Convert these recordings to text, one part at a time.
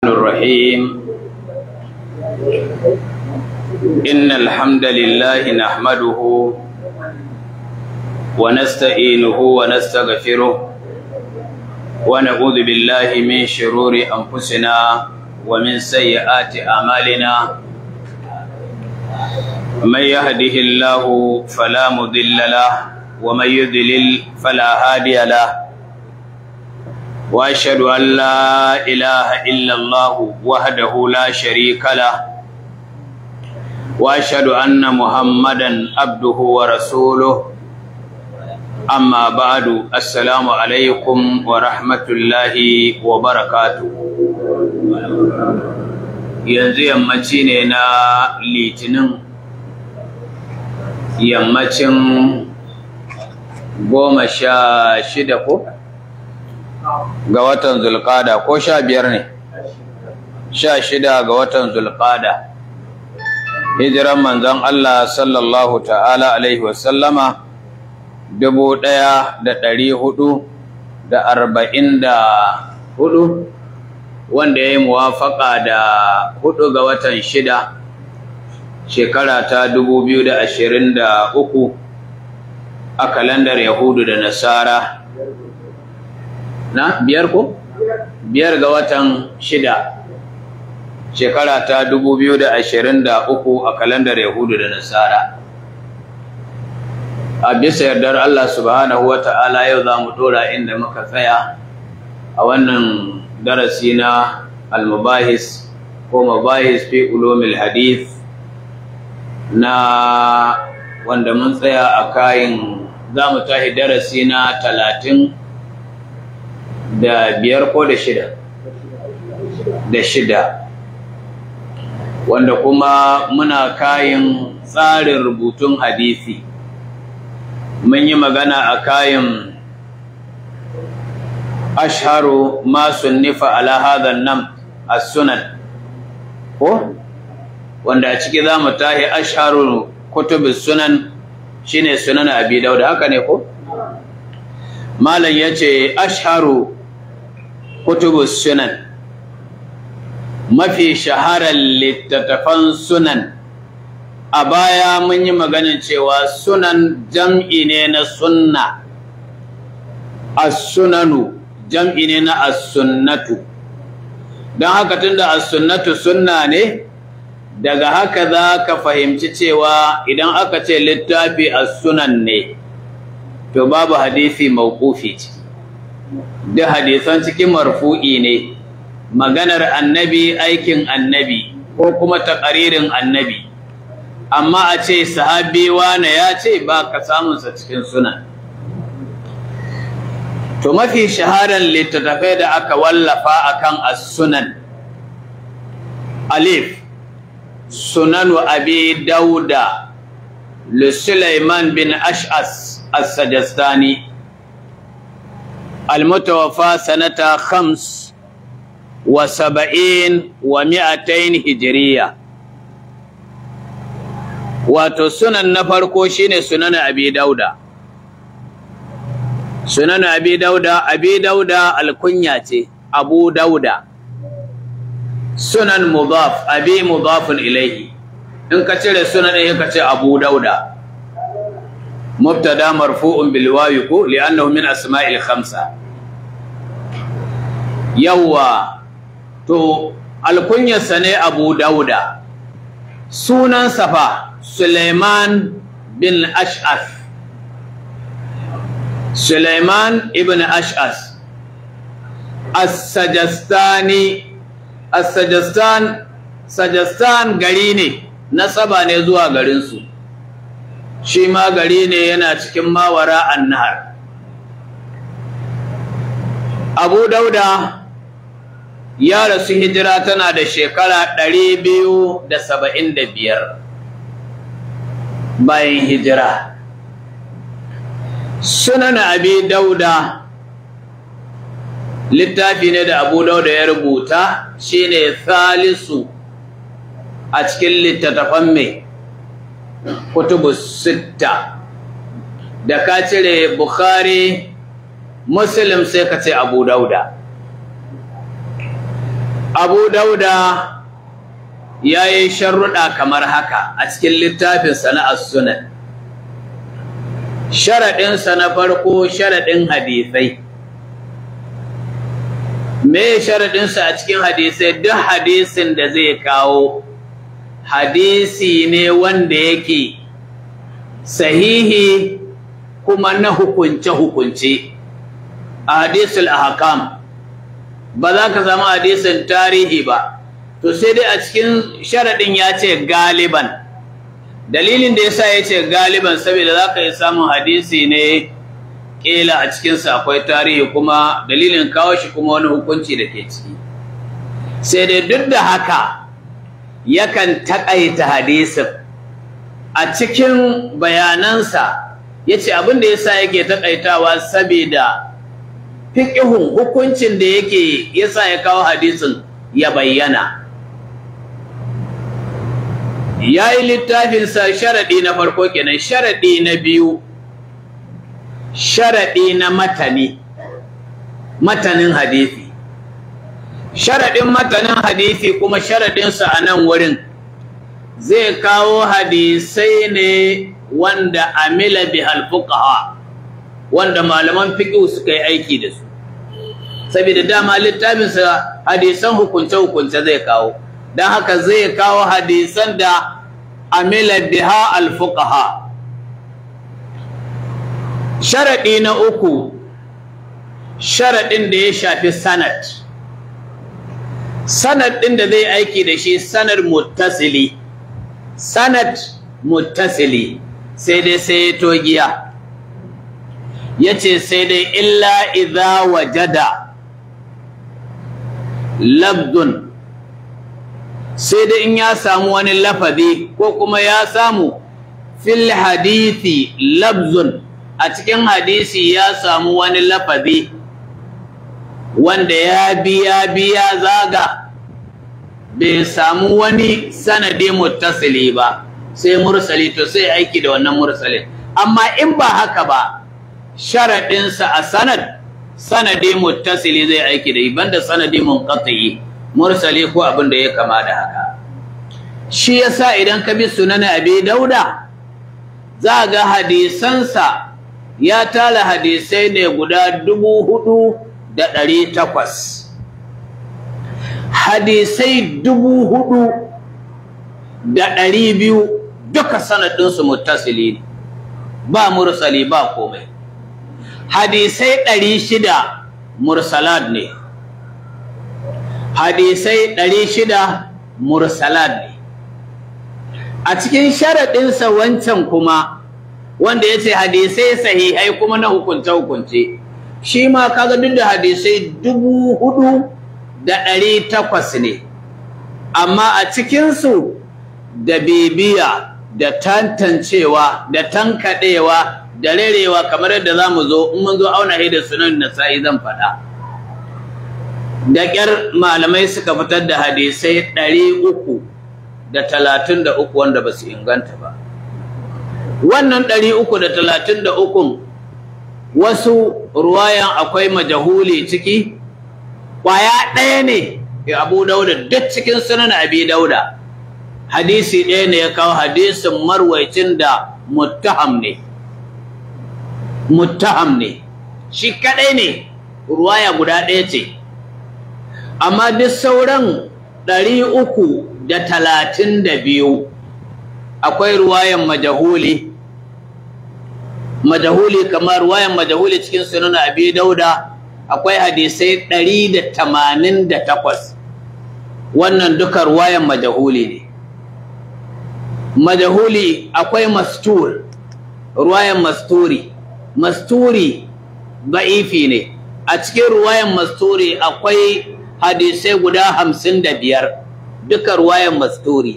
الرحيم إن الحمد لله نحمده ونستعينه ونستغفره ونعوذ بالله من شرور أنفسنا ومن سيئات أعمالنا من يهده الله فلا مضل له ومن يضلل فلا هادي له واشهد ان لا اله الا الله وحده لا شريك له واشهد ان محمدا عبده ورسوله اما بعد السلام عليكم ورحمه الله وبركاته yanzu yammaci ne na litinin yammacin goma sha shida ko? ga watan zulƙada ko sha biyar ne sha shida ga watan zulƙada hijiran manzon Allah sallallahu ta'ala alaihi wasallama dubu ɗaya da ɗari hudu da arba'in da hudu wanda ya yi muwafaƙa da hudu ga watan shida shekara ta dubu biyu da ashirin da uku a kalandar yahudu da nasara na biyar ko? biyar ga watan shida shekara ta dubu biyu da ashirin da uku a kalandar yahudu da nasara a bisa yardar Allah subhanahu wa ta'ala yau za mu dora inda muka tsaya a wannan darasi na almubahis ko mabahis fi ulumil hadith na wanda mun tsaya a kayan za mu tahi darasi na talatin da biyar ko da shida da shida wanda kuma muna kayan tsarin rubutun hadisi mun yi magana a kayan asharu ma sunnifa ala hadhan nam as-sunan ko wanda a ciki za mu tahi asharu kutubus sunan shine sunan abi dauda haka ne ko malam yace asharu kutubus sunan mafi shaharar littattafan sunan a baya mun yi maganin cewa sunan jam'i ne na sunna as-sunanu jam'i ne na as-sunnatu don haka tunda as-sunnatu sunna ne daga haka za ka fahimci cewa idan aka ce littafi as-sunan ne to babu hadisi mawqufi ce da hadisan cikin marfu'i ne maganar annabi aikin annabi ko kuma taƙaririn annabi amma a ce sahabi wane ya ce ba ka samunsa cikin sunan to mafi shaharar littattafai da aka wallafa akan as-sunan alif sunanu abi dauda li sulaiman bin ash'as as-sajastani المتوفى سنة خمس وسبعين ومئتين هجرية wato sunan na farko shine sunan abi dauda sunan abi dauda abi dauda alkunya ce abu dauda sunan mudaf abi mudafun ilaihi in ka cire sunan ɗin ka ce abu dauda مبتدا مرفوع بالواو كو لانه من اسماء الخمسه يوا تو الكنيه سنه ابو داود سنن صفا سليمان بن اشعث سليمان ابن اشعث السجستاني السجستان سجستان gari ne nasaba ne zuwa garin su shi ma gari ne yana cikin mawara annahar abu dauda ya rasu hijira tana da shekara ɗari biyu da saba'in da biyar bayan hijira sunan abi dauda littafi ne da abu dauda ya rubuta shine thalisu a cikin littattafan mai kutubu sitta da ka cire bukhari muslim sai ka ce abu dauda abu dauda ya yi sharruɗa kamar haka a cikin littafin sana'ar sunan sharaɗinsa na farko sharaɗin hadisai me sharaɗinsa a cikin hadisai duk hadisin da zai kawo hadisi ne wanda yake sahihi kuma na hukunce-hukunce a hadisul ahkam ba za ka zama hadisin tarihi ba to sai dai a cikin sharaɗin ya ce galiban dalilin da yasa ya ce galiban saboda za ka yi samun hadisi ne ƙila a cikinsa akwai tarihi kuma dalilin kawo shi kuma wani hukunci da ke ciki sai dai duk da haka yakan taƙaita hadisin a cikin bayanansa ya ce abin da yasa yake taƙaitawa saboda fiƙihun hukuncin da yake yasa ya kawo hadisin ya bayyana ya yi littafinsa sharaɗi na farko kenan sharaɗi na biyu sharaɗi na matani matanin hadisi sharaɗin matanin hadisi kuma sharaɗinsa a nan wurin zai kawo hadisai ne wanda amila bi halfuqaha wanda malaman fiqh suka yi aiki da su saboda dama littafinsa hadisan hukunce-hukunce zai kawo don haka zai kawo hadisan da amila biha alfuqaha sharadi na uku sharadin da ya shafi sanad sanad din da zai aiki da shi sanad muttasili sanad muttasili sai dai sai togiya yace sai dai illa idza wajada labdun sai dai in ya samu wani lafazi ko kuma ya samu fil hadithi labzun a cikin hadisi ya samu wani lafazi wanda ya biya biya zaga bai samu wani sanadi muttasili ba sai mursali to sai aiki da wannan mursalin amma in ba haka ba sharaɗinsa a sanad sanadi muttasili zai aiki da banda sanadi munqati mursali ko abin da ya kama da haka shi yasa idan ka bi sunan abi dauda za ga hadisansa ya tala hadisai ne guda dubu hudu da ɗari takwas hadisai dubu hudu da ɗari biyu duka sanadinsu muttasili ne ba mursali ba komai hadisai ɗari shida mursalat ne hadisai ɗari shida mursalat ne a cikin sharaɗinsa wancan kuma wanda ya ce hadisai sahihai kuma na hukunce-hukunce shi ma kaga duk da hadisai dubu hudu da ɗari takwas ne amma a cikinsu da bibiya da tantancewa da tankaɗewa da rerewa kamar yadda za mu zo in mun zo auna da sunan nasa'i zan faɗa da ƙyar malamai suka fitar da hadisai ɗari uku da talatin da uku wanda ba su inganta ba wannan ɗari uku da talatin da ukun wasu ruwayan akwai majahuli ciki ƙwaya ɗaya ne abu dauda duk cikin sunan abi dauda hadisi ɗaya ne ya kawo hadisin marwaicin da muttaham ne muttaham ne shi kaɗai ne ruwaya guda ɗaya ce amma duk sauran ɗari uku da talatin da biyu akwai ruwayan majahuli majahuli kamar ruwayan majahuli cikin sunan abi dauda akwai hadisai ɗari da tamanin da takwas wannan duka ruwayan majahuli ne majahuli akwai mastur ruwayan masturi masturi ba'ifi ne a cikin ruwayan masturi akwai hadisai guda hamsin da biyar duka ruwayan masturi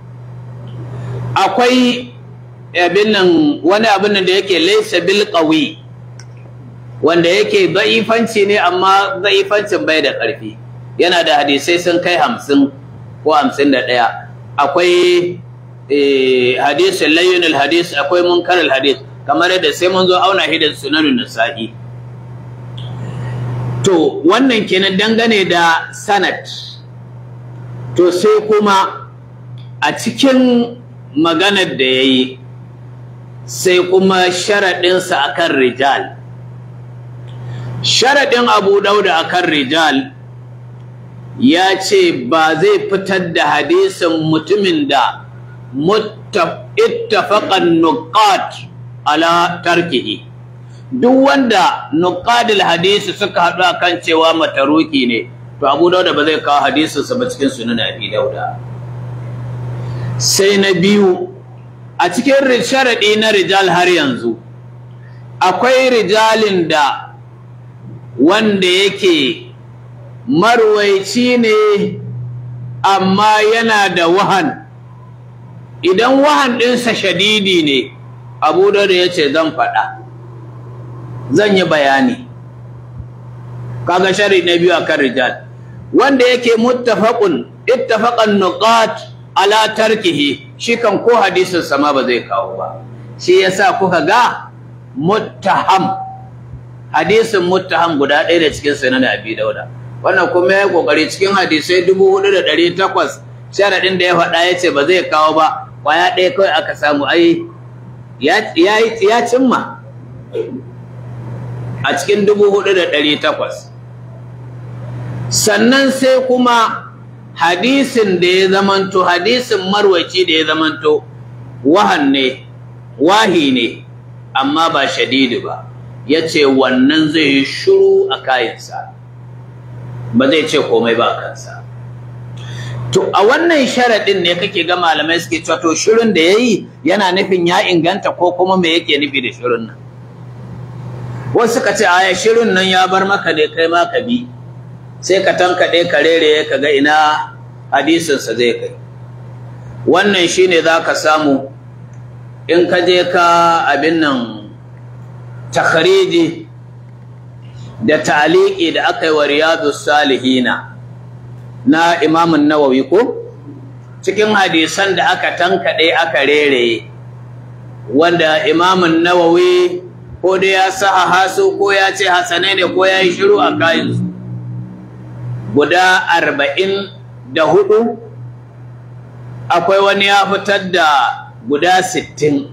akwai abin nan wani abin da yake laisa bil qawi wanda yake da'ifanci ne amma da'ifancin bai da ƙarfi yana da hadisai sun kai hamsin ko hamsin da ɗaya akwai hadisin layyunul hadis akwai munkarul hadis kamar yadda sai mun zo auna hidin sunanun nasa'i to wannan kenan dangane da sanad to sai kuma a cikin maganar da ya yi sai kuma sharaɗinsa akan rijal sharaɗin abu dauda akan rijal ya ce ba zai fitar da hadisin mutumin da ittafaqan nuqat ala tarkihi duk wanda nuqadil hadisi suka haɗu akan cewa mataruki ne to abu dauda ba zai kawo hadisinsa ba cikin sunan abi dauda sai na biyu a cikin sharaɗi na rijal har yanzu akwai rijalin da wanda yake marwaici ne amma yana da wahan idan wahan ɗinsa shadidi ne abu da ya ce zan faɗa zan yi bayani kaga shari na biyu akan rijal wanda yake muttafaqun ittafaqan nuqat ala tarkihi shi kan ko hadisin sama ba zai kawo ba shi yasa kuka ga muttaham hadisin muttaham guda ɗaya da cikin sunan abi dauda wannan kuma ya kokari cikin hadisai 4800 sharadin da ya faɗa ya ce ba zai kawo ba kwaya ɗaya kawai aka samu ai ya cimma a cikin 4800 sannan sai kuma hadisin da ya zamanto hadisin marwaci da ya zamanto wahan ne wahi ne amma ba shadidi ba ya ce wannan zai yi shuru a kayansa ba zai ce komai ba kansa to a wannan sharaɗin ne kake ga malamai suke cewa to shirin da ya yi yana nufin ya inganta ko kuma me yake nufi da shirin nan wasu ka ce aya shirin nan ya bar maka ne kai ma ka bi sai ka tankaɗe ka rere ka ga ina hadisinsa zai kai wannan shine za ka samu in ka je ka abin nan takhariji da taliki da aka yi wa riyadu salihina na imamun nawawi ko cikin hadisan da aka tankaɗe aka rere wanda imamun nawawi ko da ya sa hasu ko ya ce hasanai ne ko ya yi shiru a kayansu guda arba'in da hudu akwai wani ya fitar da guda sittin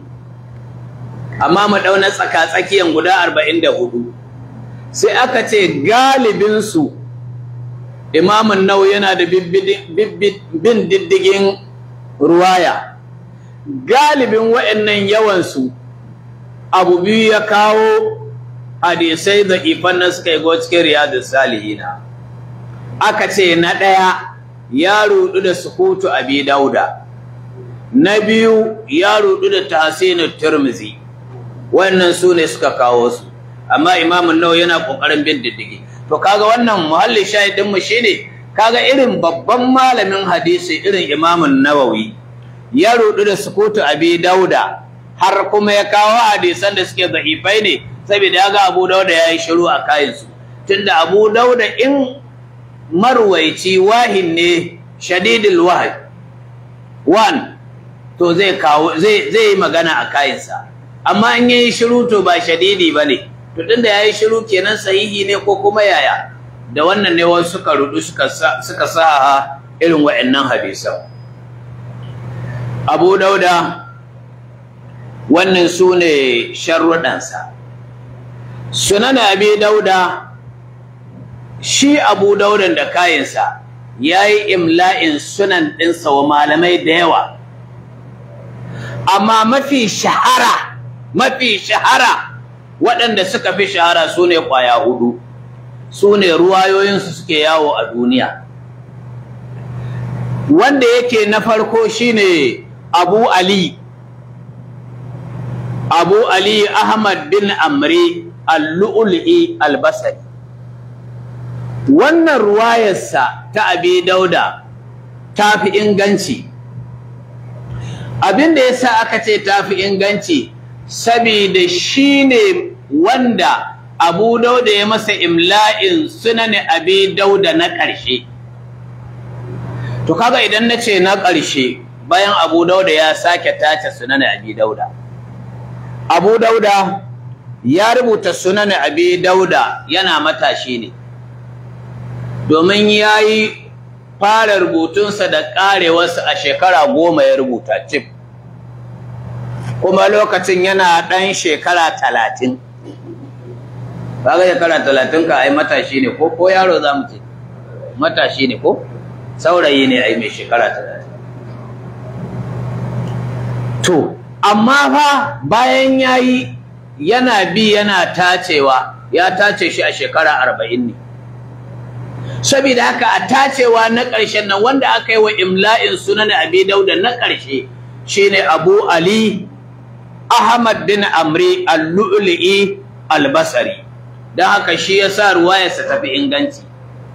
amma mu ɗauna tsaka-tsakiyan guda arba'in da hudu sai aka ce galibinsu imamun nau yana da bin diddigin ruwaya galibin waɗannan yawansu abu biyu ya kawo hadisai da ifan na suka yi go cikin riyadu salihina aka ce na ɗaya ya rudu da sukutu abi dauda na biyu ya rudu da tahsinu turmizi wannan su ne suka kawo su amma imamun nawa yana kokarin bin diddigi to kaga wannan muhalli shahidin mu shine kaga irin babban malamin hadisi irin imamun nawawi ya rudu da sukutu abi dauda har kuma ya kawo hadisan da suke da'ifai ne saboda ya ga abu dauda ya yi shiru a kayansu tunda abu dauda in marwaici wahin ne shadidul wahid one to zai kawo zai zai yi magana a kayansa amma in yayi shiru to ba shadidi bane to tunda yayi shiru kenan sahihi ne ko kuma yaya da wannan ne wasu suka rudu suka suka sa irin wa'annan hadisan Abu Dauda wannan sune sharrudansa Sunan Abi Dauda shi Abu Daudan da kayansa yayi imla'in sunan ɗinsa wa malamai da yawa amma mafi shahara mafi shahara waɗanda suka fi shahara su ne ƙwaya hudu su ne ruwayoyinsu suke yawo a duniya wanda yake na farko shine abu ali abu ali ahmad bin amri al-lu'ul'i al-basri wannan ruwayarsa ta abi dauda ta fi inganci abin da ya sa aka ce ta fi inganci saboda shi ne wanda abu dauda ya masa imla'in sunan abi dauda na ƙarshe to kaga idan na ce na ƙarshe bayan abu dauda ya sake tace sunan abi dauda abu dauda ya rubuta sunan abi dauda yana matashi ne domin ya yi fara rubutunsa da ƙarewarsa a shekara goma ya rubuta cif kuma lokacin yana ɗan shekara talatin kaga shekara talatin ka ai matashi ne ko ko yaro za mu ce matashi ne ko saurayi ne ai mai shekara talatin to amma fa bayan yayi yana bi yana tacewa ya tace shi a shekara arba'in ne saboda haka a tacewa na ƙarshen nan wanda aka yi wa imla'in sunan abi dauda na ƙarshe shine abu ali ahmad bin amri al-lu'li'i al-basri don haka shi ya sa ruwayarsa tafi inganci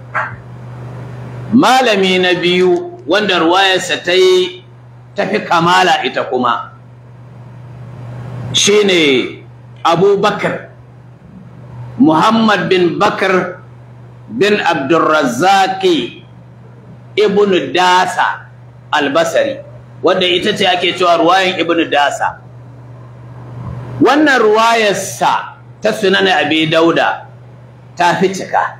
malami na biyu wanda ruwayarsa ta yi tafi kamala ita kuma shine abubakar muhammad bin bakar bin abdurrazzaki ibn dasa albasari wanda ita ce ake cewa ruwayan ibn dasa wannan ruwayarsa ta sunan abi dauda ta fi cika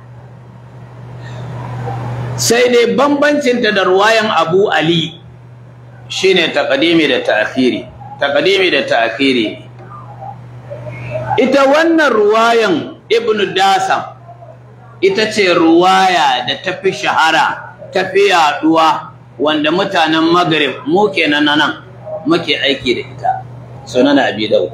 sai dai bambancinta da ruwayan abu ali shine taqdimi da ta'khiri taqdimi da ta'khiri ita wannan ruwayan ibnu dasam ita ce ruwaya da tafi shahara tafi yaduwa wanda mutanen maghrib mu kenan nan muke aiki da ita sunan abi daud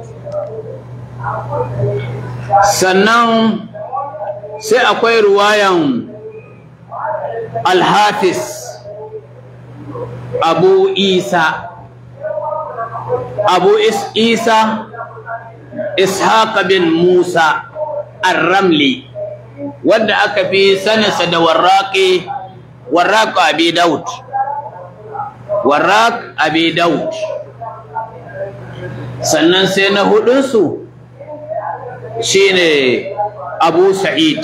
sannan sai akwai ruwayan al-hafiz abu isa abu is isa ishaq bin musa ar-ramli wanda aka fi saninsa da warraqi warraq abi daud warraq abi daud sannan sai na hudunsu shine abu sa'id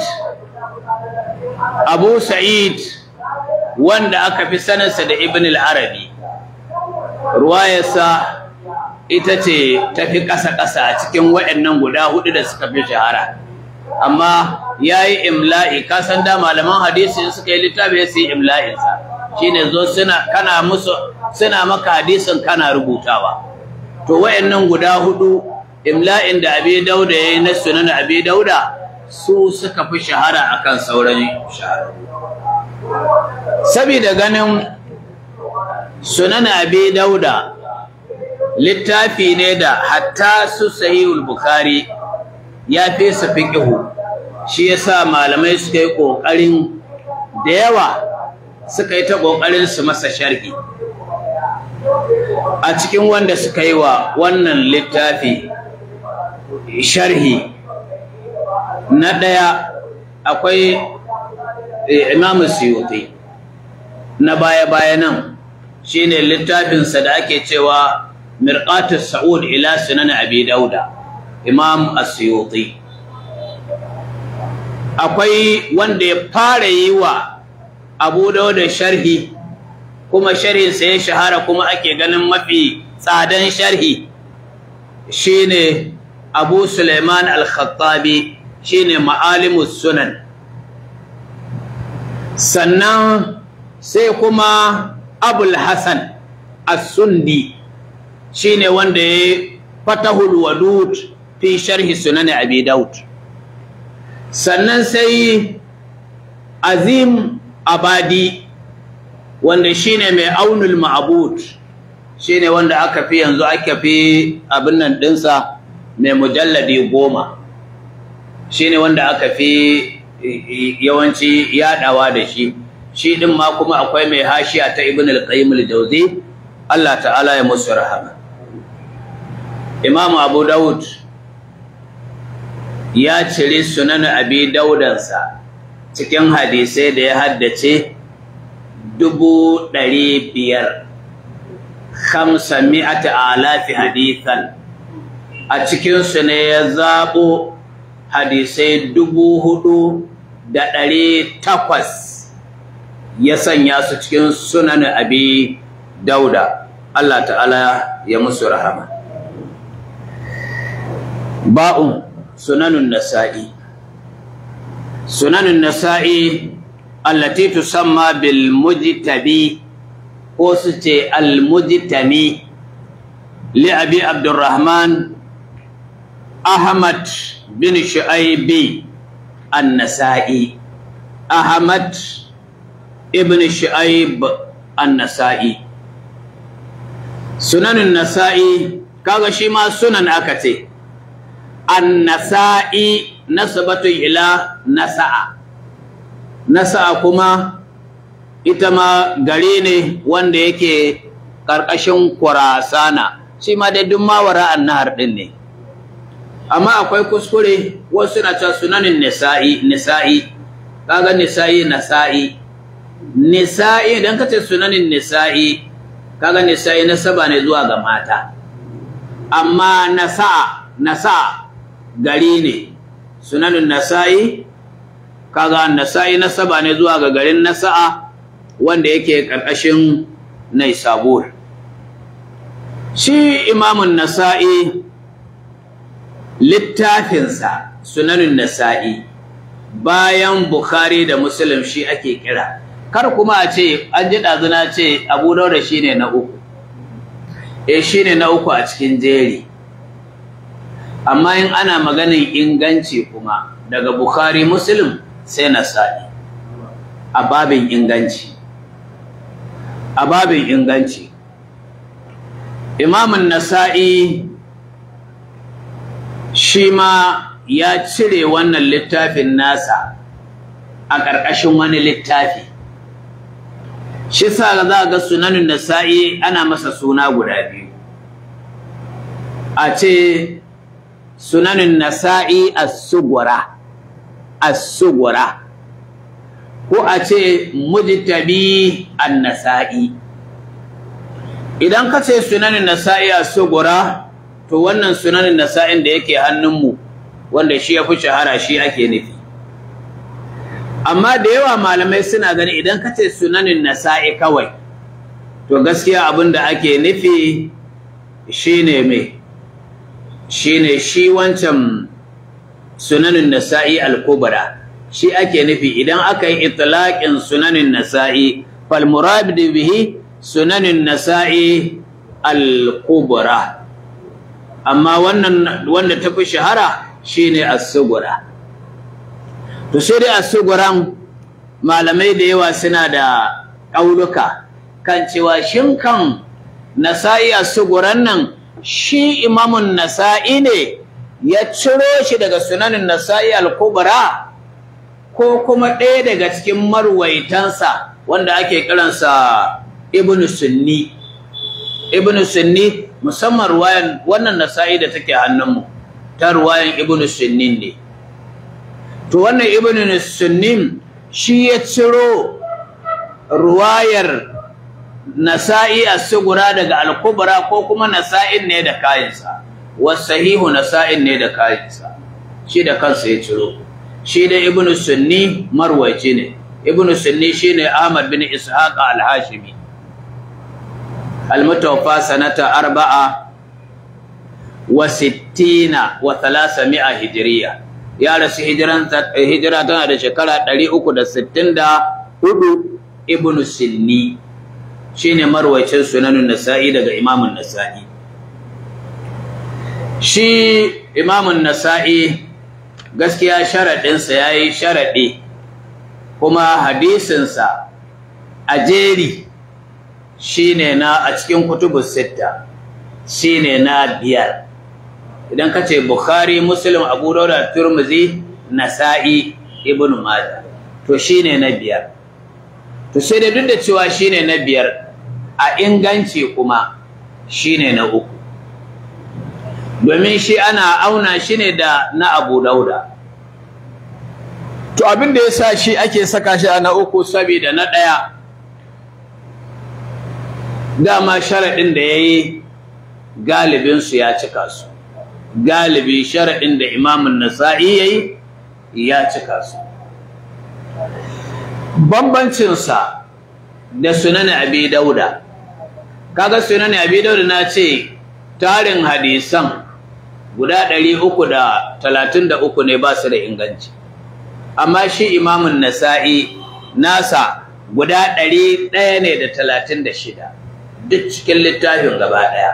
abu sa'id wanda aka fi saninsa da ibn al-arabi ruwayarsa ita ce tafi ƙasa-ƙasa a cikin waɗannan guda hudu da suka fi shahara amma ya yi imla'i kasan da malaman hadisi suka yi littafi ya yi imla'insa shi ne zo kana musu suna maka hadisin kana rubutawa to waɗannan guda hudu imla'in da abi dauda ya yi na sunan abi dauda su suka fi shahara akan sauran shahara saboda ganin sunan abi dauda littafi ne da hatta su sahihul bukhari ya fi su fiqhu shi yasa malamai suka yi kokarin da yawa suka yi ta kokarin su masa sharhi a cikin wanda suka yi wa wannan littafi sharhi na daya akwai Imam Suyuti na baya-baya nan shine littafinsa da ake cewa mirqatu sa'ud ila sunan abi dauda imam as-suyuti akwai wanda ya fara yi wa abu dauda sharhi kuma sharhin sa ya shahara kuma ake ganin mafi tsadan sharhi shine abu suleiman al-khattabi shine ma'alimus sunan sannan sai kuma abul hasan as-sundi shine wanda ya fatahul wadud fi sharhi sunan abi daud sannan sai azim abadi wanda shine mai aunul ma'bud shine wanda aka fi yanzu aka fi abin nan dinsa mai mujalladi goma shine wanda aka fi yawanci yadawa da shi shi din ma kuma akwai mai hashiya ta ibn al-qayyim al-jawzi Allah ta'ala ya musu rahama Imam Abu Dawud ya cire sunan Abi Daudansa cikin hadisai da ya haddace dubu ɗari biyar hamsa mi'ati alafi hadithan a cikinsu ne ya zaɓo hadisai dubu hudu da ɗari takwas ya sanya su cikin sunan Abi Dauda Allah ta'ala ya musu rahama ba'un sunanun nasa'i sunanun nasa'i allati tusamma bil mujtabi ko su ce al mujtami li abi abdurrahman ahmad bin shu'aibi an-nasa'i ahmad ibn shu'aib an-nasa'i sunanin nasa'i kaga shi ma sunan aka ce an-nasa'i nasabatu ila nasa'a nasa'a kuma ita ma gari ne wanda yake ƙarƙashin kurasana shi ma dai duk mawara annahar din ne amma akwai kuskure wasu na ta sunanin nisa'i nisa'i kaga nisa'i nasa'i nisa'i idan ka ce sunanin nisa'i kaga nisa'i nasaba ne zuwa ga mata amma nasa'a nasa'a gari ne sunanin nasa'i kaga nasa'i nasaba ne zuwa ga garin nasa'a wanda yake karkashin naisabur shi imamun nasa'i littafinsa sunanin nasa'i bayan bukhari da muslim shi ake kira kar kuma a ce an ji ɗazuna ce abu daura shi ne na uku e shi ne na uku a cikin jeri amma in ana maganin inganci kuma daga bukhari muslim sai nasa'i a babin inganci a babin inganci imamun nasa'i shi ma ya cire wannan littafin nasa a ƙarƙashin wani littafi shi sa za ga sunanin nasa'i ana masa suna guda biyu a ce sunanin nasa'i as-sugura as-sugura ko a ce mujtabi an-nasa'i idan ka ce sunanin nasa'i as-sugura to wannan sunanin nasa'in da yake hannunmu wanda shi ya fi shahara shi ake nufi amma da yawa malamai suna gani idan ka ce sunanin nasa'i kawai to gaskiya abin da ake nufi shine me shine shi wancan sunanin nasa'i al-kubra shi ake nufi idan aka yi itlaqin sunanin nasa'i fal murad bihi sunanin nasa'i al-kubra amma wannan wanda tafi shahara shine as-sugura to sai dai as-suguran malamai da yawa suna da kauluka kan cewa shin kan nasa'i as-suguran nan shi imamun nasa'i ne ya ciro shi daga sunanin nasa'i al-kubra ko kuma ɗaya daga cikin marwaitansa wanda ake kiransa ibnu sunni ibnu sunni musamman ruwayan wannan nasa'i da take hannunmu ta ruwayan ibnu sunnin ne to wannan ibnu sunnin shi ya ciro ruwayar nasa'i as-sugura daga al-kubra ko kuma nasa'in ne da kayansa wasahihu nasa'in ne da kayansa shi da kansa ya ciro shi da ibnu sunni marwaci ne ibnu sunni shine ahmad bin ishaq al-hashimi المتوفى سنة أربعة وستين وثلاثمائة هجرية يا رسي هجران هجرة تنا شكرا دلي أكو دا ستين دا هدو ابن السني شين مروي سنن النسائي دا إمام النسائي shi imamun nasa'i gaskiya sharaɗinsa ya yi sharaɗi kuma hadisinsa a jeri shine na a cikin kutubus sitta shine na biyar idan ka ce bukhari muslim abu dauda turmuzi nasa'i ibn majah to shine na biyar to sai da duk da cewa shine na biyar a inganci kuma shine na uku domin shi ana auna shi ne da na abu dauda to abin da ya sa shi ake saka shi a na uku saboda na ɗaya dama sharaɗin da ya yi galibinsu ya cika su galibi sharaɗin da imamun nasa'i ya yi ya cika su bambancinsa da sunan abi dauda kaga sunan abi dauda na ce tarin hadisan guda ɗari uku da talatin da uku ne ba su da inganci amma shi imamun nasa'i nasa guda ɗari ɗaya ne da talatin da shida duk cikin littafin gaba ɗaya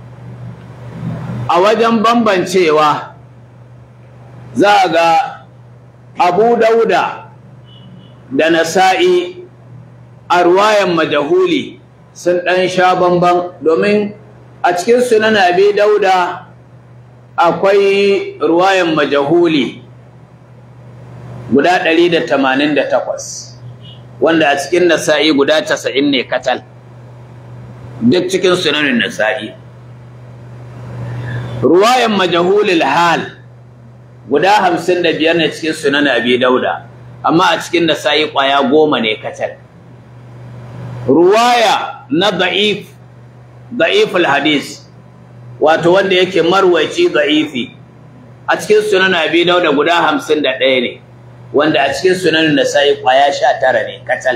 a wajen bambancewa za a ga abu dauda da nasa'i a ruwayan majahuli sun ɗan sha bamban domin a cikin sunan abi dauda akwai ruwayan majahuli guda 188 wanda a cikin nasa'i guda 90 ne katal duk cikin sunanin nasa'i ruwayan majahulil hal guda 55 ne cikin sunan abi dauda amma a cikin nasa'i kwaya goma ne katal ruwaya na da'if da'iful hadis wato wanda yake marwaci da'ifi a cikin sunan abi dauda guda 51 ne wanda a cikin sunan nasa'i kwaya 19 ne katal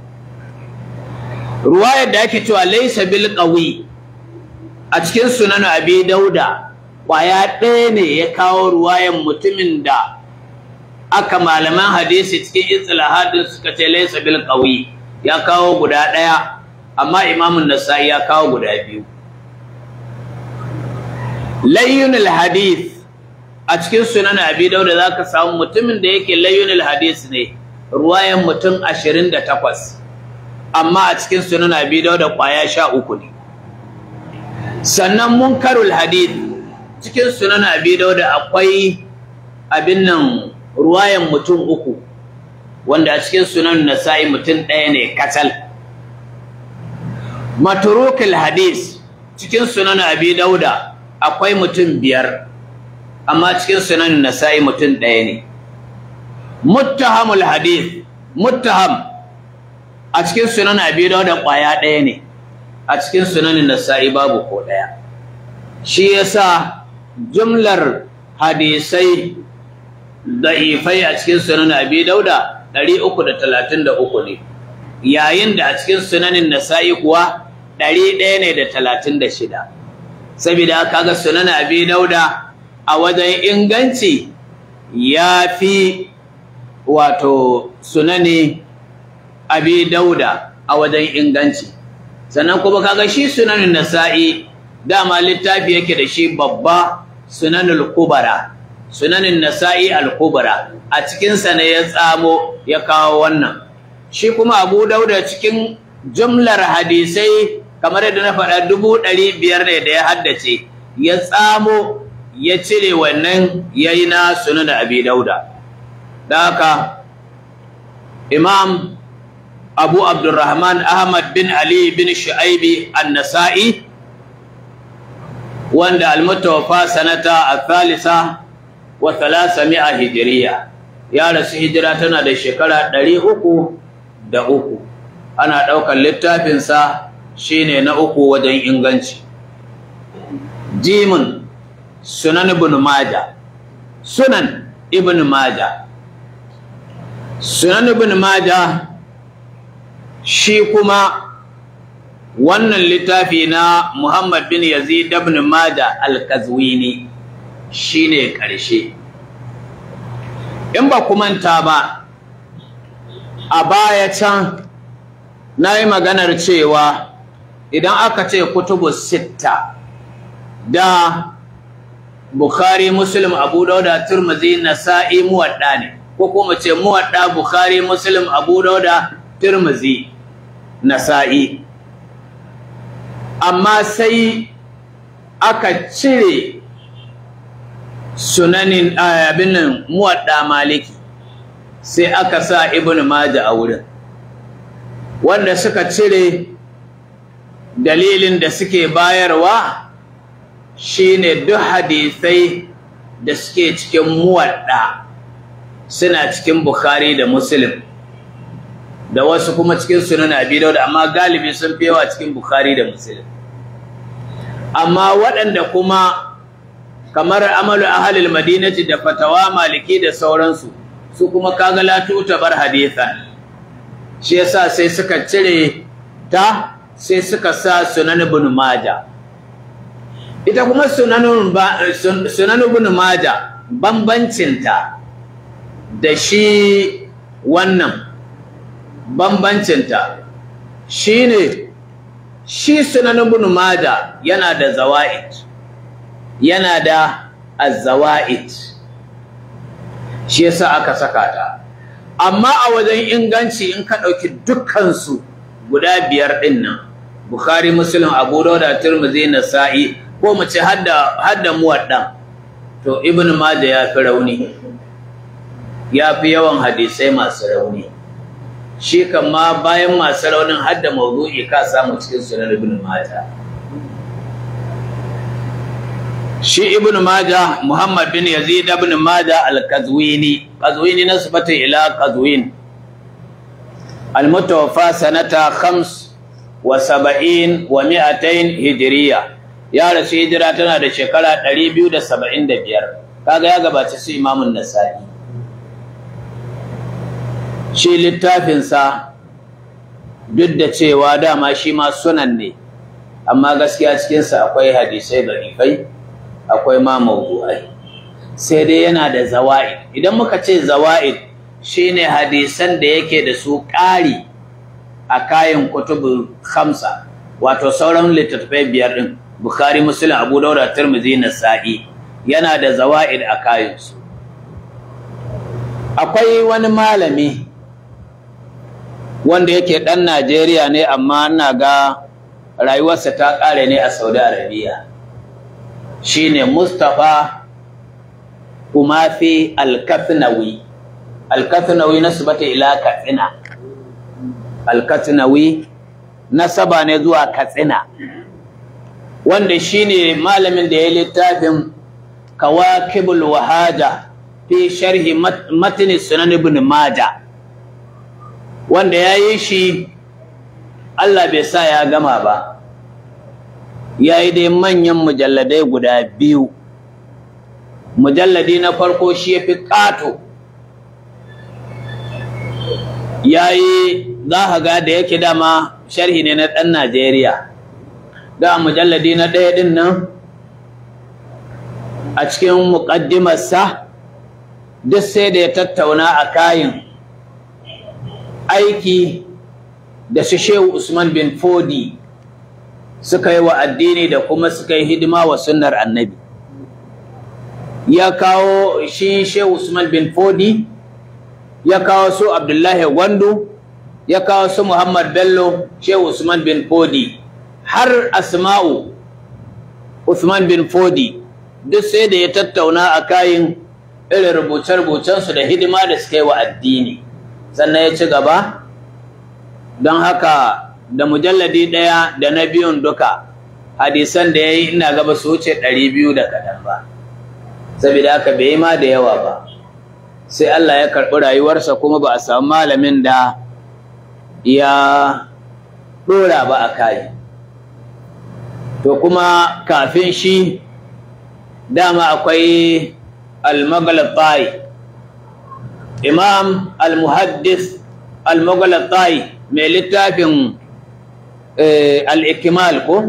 ruwayar da ake cewa laysa bil qawi a cikin sunan abi dauda kwaya ɗaya ne ya kawo ruwayan mutumin da aka malaman hadisi cikin islahadin suka ce laysa bil qawi ya kawo guda ɗaya amma imamun nasa'i ya kawo guda biyu layyunul hadith a cikin sunan abi dauda zaka samu mutumin da yake layyunul hadith ne ruwayan mutum 28 amma a cikin sunan abi dauda kwaya 13 ne sannan munkarul hadith cikin sunan abi dauda akwai abin nan ruwayan mutum uku wanda a cikin sunan nasa'i mutum ɗaya ne katal maturukul hadith cikin sunan abi dauda akwai mutum biyar amma cikin sunan nasa'i mutum ɗaya ne muttahamul hadith muttaham a cikin sunan abi dauda ƙwaya ɗaya ne a cikin sunan nasa'i babu ko ɗaya shi yasa jumlar hadisai da'ifai a cikin sunan abi dauda 333 ne yayin da a cikin sunanin nasa'i kuwa 100 ne da 36 saboda kaga sunan abi dauda a wajen inganci ya fi wato sunani abi dauda a wajen inganci sannan kuma kaga shi sunanin nasa'i dama littafi yake da shi babba sunanul kubara sunanin nasa'i al-kubra a cikinsa ne ya tsamo ya kawo wannan shi kuma abu dauda cikin jumlar hadisai kamar yadda na faɗa dubu ɗari biyar ne da ya haddace ya tsamo ya cire wannan ya yi na sunan abi dauda da haka imam abu abdurrahman ahmad bin ali bin shu'aibi an-nasa'i wanda al-mutawaffa sanata al-thalitha wa thalathami'a hijriya ya rasu hijira tana da shekara ɗari uku da uku ana ɗaukar littafinsa shine na uku wajen inganci jimin sunan ibn maja sunan ibn maja sunan ibn maja shi kuma wannan littafi na muhammad bin yazid ibn maja al-kazwini shine ƙarshe in ba manta ba a baya can na yi maganar cewa idan aka ce kutubu sitta da bukhari muslim abu dauda turmuzi nasa'i muwadda ne ko kuma ce muwadda bukhari muslim abu dauda turmuzi nasa'i amma sai aka cire sunanin abin nan muwadda maliki sai aka sa ibnu majah a wurin wanda suka cire dalilin da suke bayarwa shine duk hadisai da suke cikin muwadda suna cikin bukhari da muslim da wasu kuma cikin sunan abi dawud amma galibi sun fi yawa cikin bukhari da muslim amma waɗanda kuma kamar amalu ahalil madinati da fatawa maliki da sauransu su kuma kaga la bar hadithan shi yasa sai suka cire ta sai suka sa sunan ibn maja ita kuma sunan sunan ibn maja bambancin ta da shi wannan bambancinta shine shi sunan ibn Majah yana da zawaid yana da az-zawaid shi yasa aka saka ta amma a wajen inganci in ka ɗauki dukkansu guda biyar ɗin nan Bukhari Muslim Abu Dawud Tirmidhi Nasa'i ko mu ce hadda hadda muwaddan to Ibn Majah ya fi rauni ya fi yawan hadisai masu rauni shi kan ma bayan masu raunin hadda mawdu'i ka samu cikin sunan Ibn Majah shi Ibn Majah Muhammad bin Yazid ibn Majah al-Qazwini Qazwini nasbatu ila Qazwin al-mutawaffa sanata khams wa saba'in wa mi'atain hijiriya ya rasu hijira tana da shekara 275 kaga ya gabaci su imamun nasa'i shi littafinsa duk da cewa dama shi ma sunan ne amma gaskiya cikinsa akwai hadisai barifai akwai ma mawdu'ai sai dai yana da zawa'id idan muka ce zawa'id shine hadisan da yake da su ƙari a kayan kutubu khamsa wato sauran littattafai biyar din bukhari muslim abu dauda tirmidhi nasa'i yana da zawaid a kayansu akwai wani malami wanda yake dan Najeriya ne amma ina ga rayuwarsa ta kare ne a Saudi Arabia shine Mustafa Umafi Al-Kathnawi Al-Kathnawi nasbata ila Katsina Al-Kathnawi nasaba ne zuwa Katsina wanda shine malamin da ya littafin Kawakibul Wahaja fi sharhi matn Sunan Ibn Majah wanda yayi shi Allah bai sa ya gama ba yayi dai manyan mujalladai guda biyu mujalladi na farko shi yafi kato yayi za ka ga da yake dama sharhi ne na ɗan Najeriya da mujalladi na ɗaya ɗin nan a cikin muƙaddimarsa duk sai da ya tattauna a kayan aiki da su shehu Usman bin Fodi suka yi wa addini da kuma suka yi hidima wa sunnar annabi ya kawo shi shehu Usman bin Fodi ya kawo su Abdullahi Gwandu ya kawo su Muhammad Bello shehu Usman bin Fodi har Asma'u Usman bin Fodi duk sai da ya tattauna a kayan irin rubuce-rubucensu da hidima da suka yi wa addini sannan ya ci gaba don haka da mujalladi ɗaya da na biyun duka hadisan da ya yi ina gaba su wuce ɗari biyu da kaɗan ba saboda haka bai yi ma da yawa ba sai Allah ya karɓi rayuwarsa kuma ba a samu malamin da ya ɗora ba a kayi to kuma kafin shi dama akwai al-maghlatai imam al-muhaddis al-maghlatai mai littafin al-ikmal ko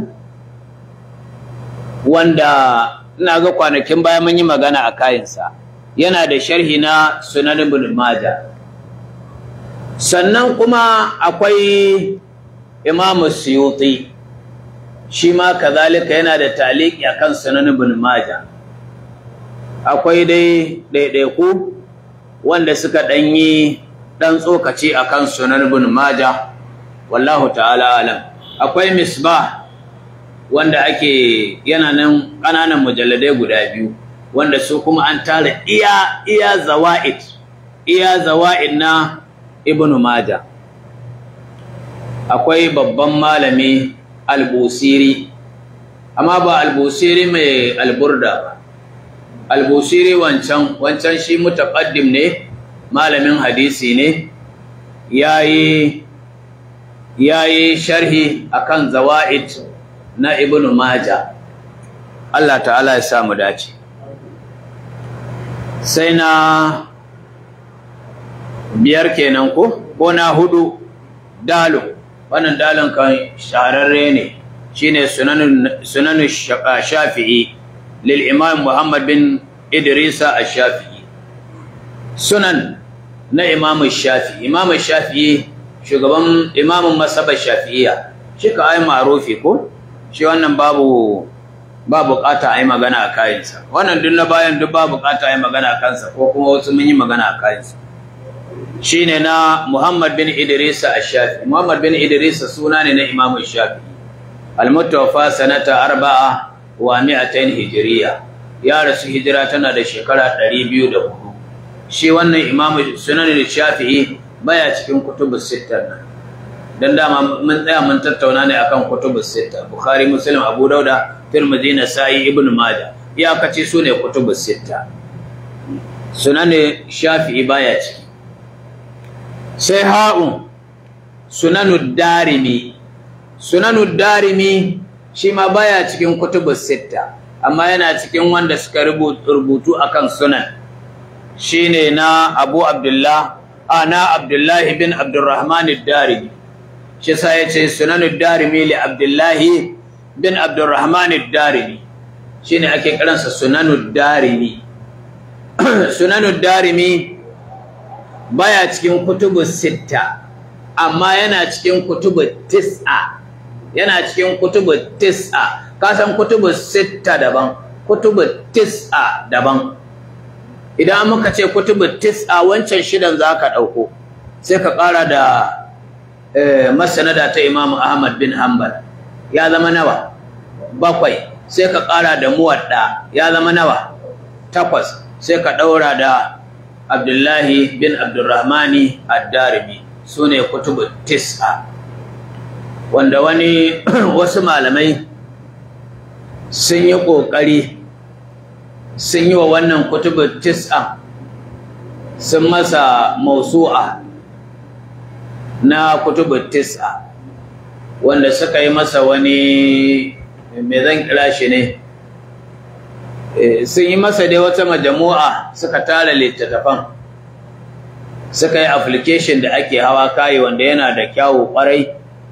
wanda ina ga kwanakin baya mun yi magana a kayansa yana da sharhi na sunan ibn majah sannan kuma akwai imam suyuti shi ma kazalika yana da taliki akan sunan ibn majah akwai dai ɗaiɗaiku wanda suka ɗanyi ɗan tsokaci akan sunan ibn majah wallahu ta'ala alam akwai misbah wanda ake yana nan ƙananan mujalladai guda biyu wanda su kuma an tara iya iya zawa'id iya zawa'id na ibn majah akwai babban malami albusiri amma ba albusiri mai alburda ba albusiri wancan wancan shi mutaqaddim ne malamin hadisi ne yayi yayi sharhi akan zawaid na ibn maja Allah ta'ala ya samu dace sai na biyar kenan ko ko na hudu dalo wannan dalon kan shahararre ne shine sunan sunan shafi'i lil imam muhammad bin idrisa ash-shafi'i sunan na imam shafi'i imam shafi'i shugaban imamin masabar shafi'iyya shi ka ai marufi ko shi wannan babu ba bukata a yi magana a kayansa wannan duk na bayan duk ba bukata a yi magana a kansa ko kuma wasu mun yi magana a kayansa shi ne na muhammad bin idrisa a shafi muhammad bin idrisa suna ne na imamun shafi almutawafa sanata arba'a wa mi'atain hijiriya ya rasu hijira tana da shekara ɗari biyu da hudu shi wannan imamu sunan shafi'i baya cikin kutubus sittar nan dan dama mun tsaya mun tattauna ne akan kutubus sitta bukhari muslim abu dauda tirmidhi nasa'i ibnu majah ya kace su ne kutubus sitta sunan shafi'i baya ciki sai ha'un sunanud darimi sunanud darimi shi ma baya cikin kutubus sitta amma yana cikin wanda suka rubutu akan sunan shine na abu abdullah ana abdullahi bin abdurrahman ad-darimi shi sa ya ce sunanud darimi li abdullahi bin abdurrahman ad-darimi shine ake kiransa sunanud darimi sunanud darimi baya cikin kutubu sitta amma yana cikin kutubu tis'a yana cikin kutubu tis'a ka san kutubu sitta daban kutubu tis'a daban idan muka ce kutubu tis'a wancan shidan zaka dauko sai ka kara da masanada ta Imam Ahmad bin Hanbal ya zama nawa bakwai sai ka ƙara da muwadda ya zama nawa takwas sai ka ɗaura da Abdullahi bin Abdurrahmani ad-Darimi sune kutubu tis'a wanda wani wasu malamai sun yi ƙoƙari sun yi wa wannan kutubu tis'a sun masa mausu'a na kutubu tis'a wanda suka yi masa wani me zan kira shi ne sun yi masa dai wata majamu'a suka tara littattafan suka yi application da ake hawa kayi wanda yana da kyawu kwarai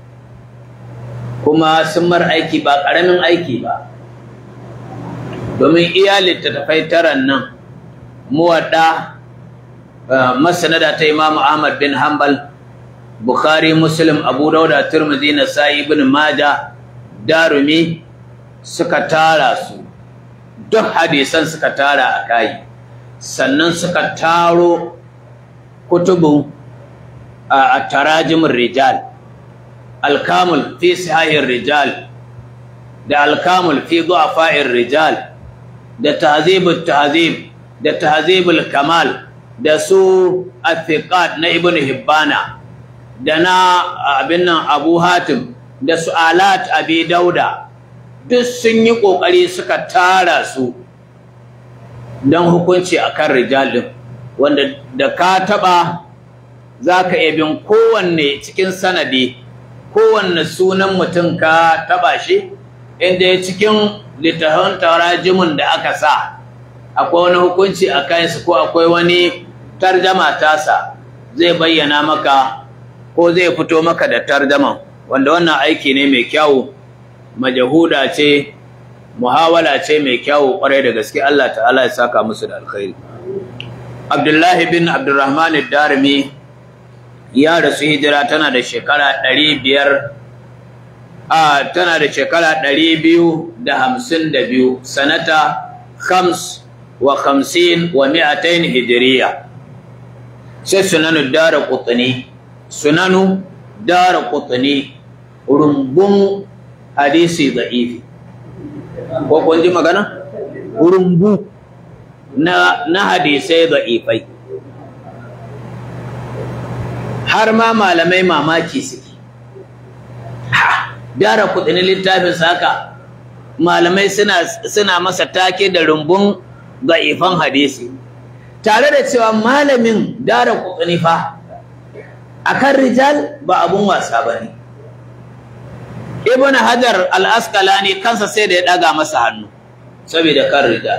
kuma sun mar aiki ba ƙaramin aiki ba domin iya littattafai taran nan muwadda masanada ta imamu ahmad bin hanbal Bukhari, Muslim, Abu Dauda, Tirmidhi, Nasa'i, Ibn Majah, Darumi suka tara su. Duk hadisan suka tara a kai. Sannan suka taro kutubu a tarajimur rijal. Al-Kamul fi sahihir rijal da Al-Kamul fi du'afa'ir rijal da Tahzibut Tahzib da Tahzibul Kamal da su Athiqat na Ibn Hibbana. da na abin nan abu hatim da su'alat abi dauda duk sun yi ƙoƙari suka tara su don hukunci a kan rijalin wanda da ka taɓa za ka bin kowanne cikin sanadi kowanne sunan mutum ka taɓa shi inda ya cikin littafin tarajimin da aka sa akwai wani hukunci a kansu ko akwai wani tarjama tasa zai bayyana maka ko zai fito maka da tardaman wanda wannan aiki ne mai kyawu majahuda ce muhawala ce mai kyawu kwarai da gaske Allah ta'ala ya saka musu da alkhairi Abdullahi bin Abdurrahman ad-Darimi ya rasu hijira tana da shekara 500 a tana da shekara 252 sanata khams wa khamsin wa mi'atain hijriya sai sunan ad-Darqutni sunanu dara kutani rumbun hadisi da'ifi ko kun ji magana rumbu na na hadisai da'ifai har ma malamai mamaki suke ha dara kutani littafin saka malamai suna suna masa take da rumbun da'ifan hadisi tare da cewa malamin dara kutani fa akan rijal ba abun wasa bane ibn hajar al-asqalani kansa sai da ya daga masa hannu saboda kan rijal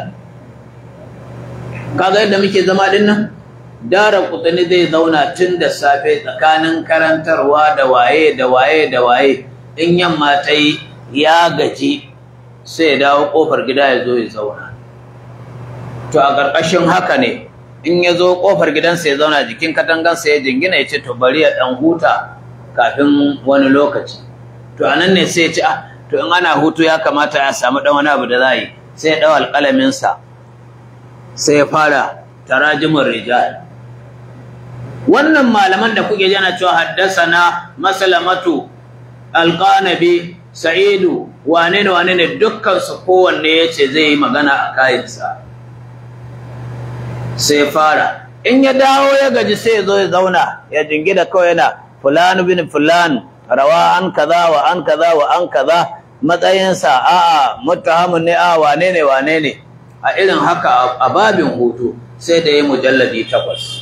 kaga yadda muke zama din nan dara kutani zai zauna tun da safe tsakanin karantarwa da waye da waye da waye in yamma ta yi ya gaji sai ya dawo kofar gida ya zo ya zauna to a ƙarƙashin haka ne in ya zo ƙofar gidansa ya zauna jikin katangansa ya jingina ya ce to bari ya ɗan huta kafin wani lokaci to anan ne sai ya ce ah to in ana hutu ya kamata ya samu dan wani abu da za yi sai ya dau alƙalamin sa sai ya fara tarajimin rijal wannan malaman da kuke jana cewa haddasana masalamatu alqanabi sa'idu wane ne wane ne dukkan su kowanne yace zai yi magana a kayansa sai fara in ya dawo ya gaji sai ya zo ya zauna ya jingida kawai yana fulan bin fulan rawa an kaza wa an kaza wa an kaza matsayinsa a'a muttahamun ne a wane ne wane ne a irin haka a babin hutu sai da ya mujalladi takwas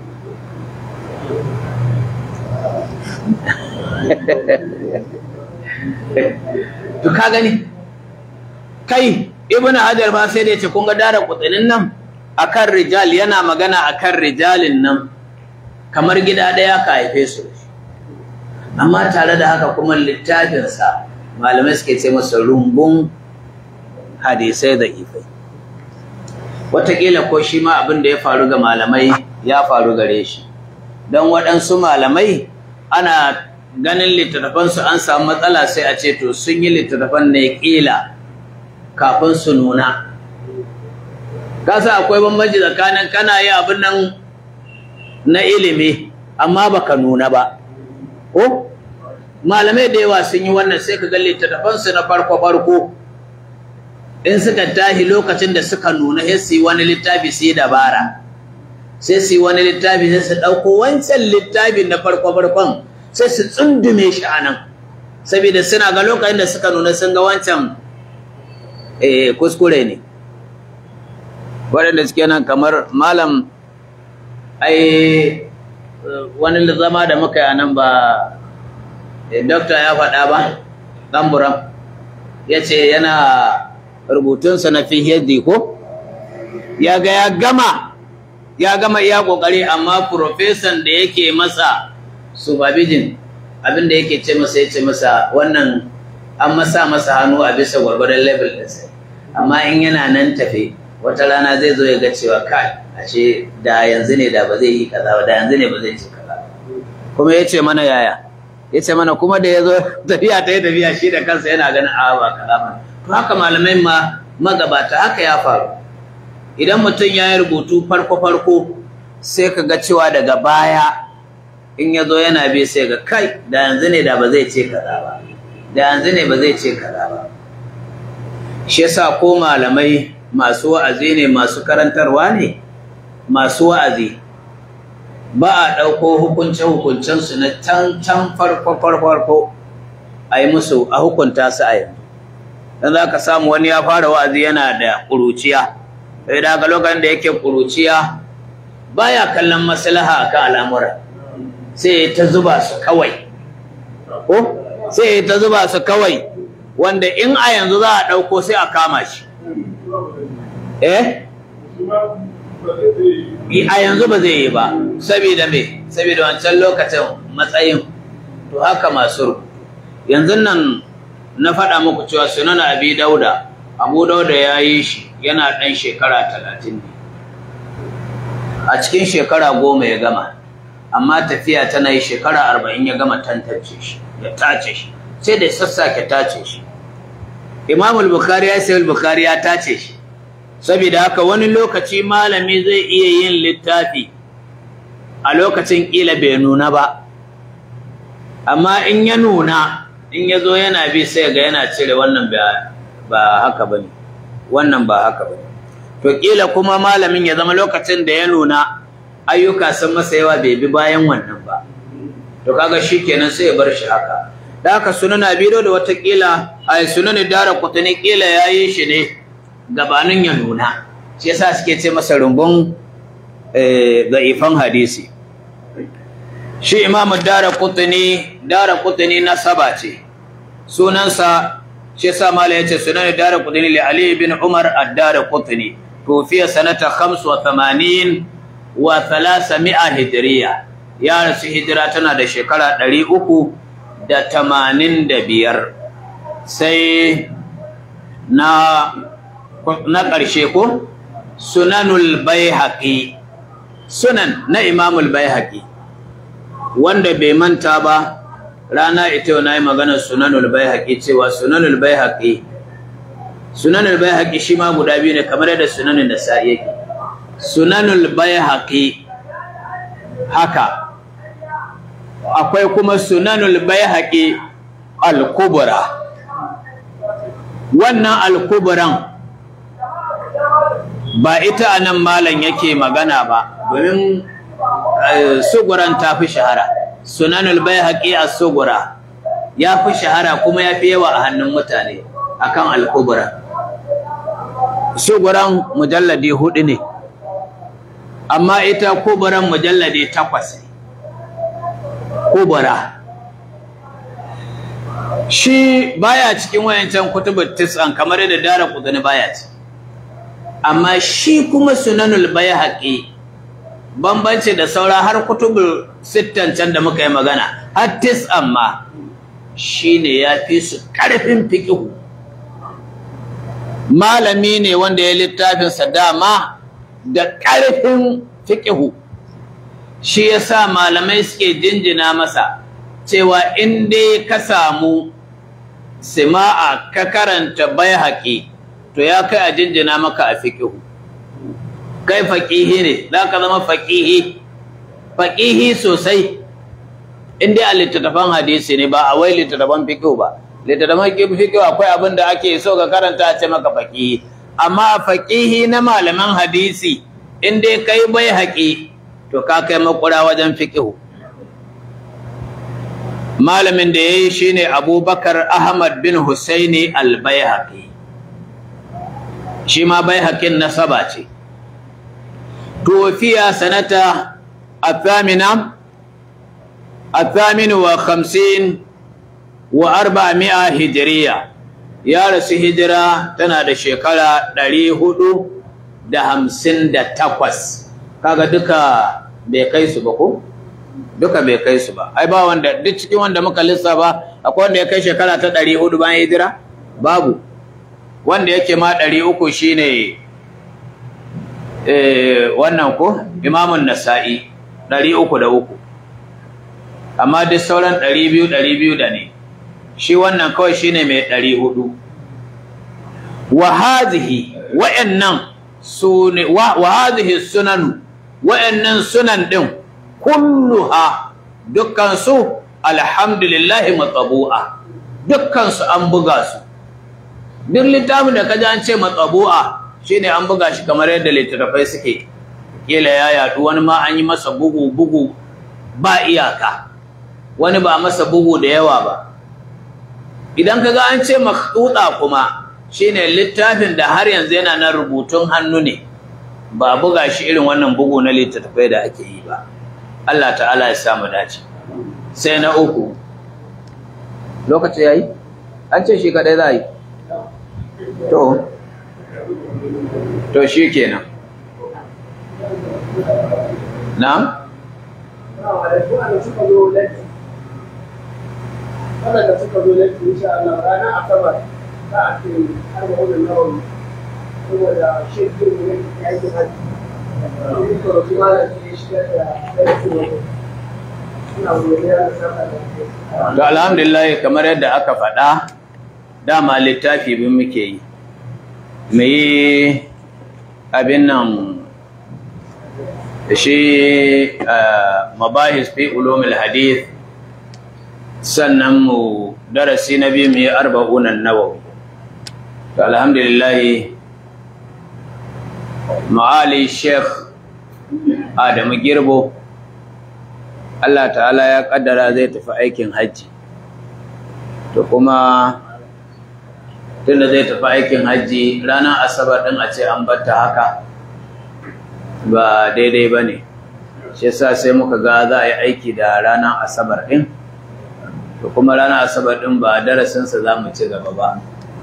to ka gani kai ibn hajar ba sai da yace kun ga dara kutsinin nan akan rijal yana magana akan rijalin nan kamar gida daya ka haife su amma tare da haka kuma littafin sa malamai suke ce masa rumbun hadisai da ifai wataƙila ko shi ma abin da ya faru ga malamai ya faru gare shi don waɗansu malamai ana ganin littattafansu an samu matsala sai a ce to sun yi littattafan ne ƙila kafin su nuna kasa akwai bambanci tsakanin kana yi abin nan na ilimi amma baka nuna ba ko malamai da yawa sun yi wannan sai ka ga littattafansu na farko farko in suka tahi lokacin da suka nuna sai su yi wani littafi su yi dabara sai su yi wani littafi sai su ɗauko wancan littafin na farko farkon sai su tsundume shi a nan saboda suna ga lokacin da suka nuna sun ga wancan kuskure ne waɗanda suke nan kamar malam ai wani zama da muka yi nan ba dokta ya faɗa ba ɗanburam ya ce yana rubutunsa na fihiyar ko ya ga ya gama ya gama iya ƙoƙari amma profesan da yake masa supervision abinda yake ce masa ya ce masa wannan an masa masa hannu a bisa gwargwadon level ɗinsa amma in yana nan tafe wata rana zai zo ya ga cewa kai ashe da yanzu ne da ba zai yi kaza ba da yanzu ne ba zai ce kaza kuma ya ce mana yaya ya ce mana kuma da ya zo tafiya ta yi tafiya shi da kansa yana ganin a ba kaza ba to haka malamai ma magabata haka ya faru idan mutum ya yi rubutu farko farko sai ka ga cewa daga baya in ya zo yana bi sai ga kai da yanzu ne da ba zai ce kaza ba da yanzu ne ba zai ce kaza ba shi yasa ko malamai masu wa'azi ne masu karantarwa ne masu wa'azi ba a ɗauko hukunce-hukuncensu na can can farko farko a yi musu a hukunta su a yanzu don za ka samu wani ya fara wa'azi yana da ƙuruciya sai da haka lokacin da yake ƙuruciya baya kallon maslaha akan al'amura sai ta zuba su kawai ko sai ta zuba su kawai wanda in a yanzu za a ɗauko sai a kama shi eh a yanzu ba zai yi ba saboda me saboda wancan lokacin matsayin to haka masu rubutu yanzu nan na faɗa muku cewa sunan abi dauda abu dauda ya yi shi yana ɗan shekara talatin ne a cikin shekara goma ya gama amma tafiya tana yi shekara arba'in ya gama tantance shi ya tace shi sai da sassake tace shi imamul bukhari ya sai bukhari ya tace shi saboda haka wani lokaci malami zai iya yin littafi a lokacin ƙila bai nuna ba amma in ya nuna in ya zo yana bi sai ga yana cire wannan ba haka ba ne wannan ba haka ba to ƙila kuma malamin ya zama lokacin da ya nuna ayyuka sun masa yawa bai bi bayan wannan ba to kaga shi kenan sai ya bar shi haka da haka sunan abido da watakila a sunan dara kutuni ƙila ya yi shi ne gabanin ya nuna shi yasa suke ce masa rumbun da'ifan hadisi shi imamu dara kutuni dara kutuni nasaba ce sunansa shi yasa mala yace sunan dara kutuni li ali bin umar ad-dara kutuni tufiya sanata 85 wa 300 hijriya ya rasu hijira tana da shekara 385 sai na na ƙarshe ko sunanul baihaqi sunan na imamul baihaqi wanda bai manta ba rana ita yau na yi maganar sunanul baihaqi cewa sunanul baihaqi sunanul baihaqi shi ma guda biyu ne kamar yadda sunanul nasa'i yake sunanul baihaqi haka akwai kuma sunanul baihaqi al-kubra wannan al-kubran ba ita anan malam yake magana ba domin suguran ta fi shahara sunanul baihaqi as-sugura ya fi shahara kuma ya fi yawa a hannun mutane akan al-kubra suguran mujalladi hudu ne amma ita kubran mujalladi takwas ne kubra shi baya cikin wayancan kutubut tis'an kamar yadda dara kudani baya ci amma shi kuma sunanul baihaqi bambanci da saura har kutubul sittan can da muka yi magana har tis'an ma shine ya fi su karfin fiqh malami ne wanda ya littafin sa dama da karfin fiqh shi yasa malamai suke jinjina masa cewa in dai ka samu sima'a ka karanta baihaqi to ya kai a jinjina maka a fiqh kai faqihi ne zaka zama faqihi faqihi sosai in dai a littattafan hadisi ne ba a wai littattafan fiqh ba littattafan fiqh akwai abin da ake so ka karanta a ce maka faqihi amma faqihi na malaman hadisi in dai kai baihaqi to ka kai makura wajen fiqh malamin da ya yi shi ne abubakar ahmad bin husaini al-bayhaqi shi ma bayhaqin nasaba ce tuwafiya sanata athamina athaminu wa khamsin wa arba'a hijiriya ya rasu hijira tana da shekara ɗari hudu da hamsin da takwas kaga duka bai kai su ba ko? duka bai kai su ba ai ba wanda duk cikin wanda muka lissafa akwai wanda ya kai shekara ta 400 bayan hijira babu wanda yake ma 300 shine eh wannan ko imamun nasa'i 303 amma duk sauran 200 200 da ne shi wannan kawai shine mai 400 wa hadhihi wa'annan sune wa hadhihi sunan wa'annan sunan din kulluha dukkansu alhamdulillahi matsabu'a dukkansu an buga su duk littafin da kaji an ce matsabu'a shine an buga shi kamar yadda littattafai suke kila ya yadu wani ma an yi masa bugu bugu ba iyaka wani ba masa bugu da yawa ba idan kaga an ce makhtuta kuma shine littafin da har yanzu yana nan rubutun hannu ne ba buga shi irin wannan bugu na littattafai da ake yi ba Allah ta'ala ya samu dace sai na uku lokaci yayi an ce shi kadai za yi to to shi kenan na waɗanda suka zo laifi insha Allah ranar asabar za a ce har da wannan nawawi saboda shirkin ne ya yi hajji To alhamdulillah kamar yadda aka faɗa dama littafi bin muke yi mu yi abin nan shi mabahis fi ulumul hadith sannan mu darasi na biyu mu yi arba'unan nawawi to alhamdulillah ma'ali sheikh adamu girbo Allah ta'ala ya kaddara zai tafi aikin hajji to kuma tunda zai tafi aikin hajji ranar asabar din a ce an batta haka ba daidai ba ne shi yasa sai muka ga za a yi aiki da ranar asabar din to kuma ranar asabar din ba darasinsa za mu ci gaba ba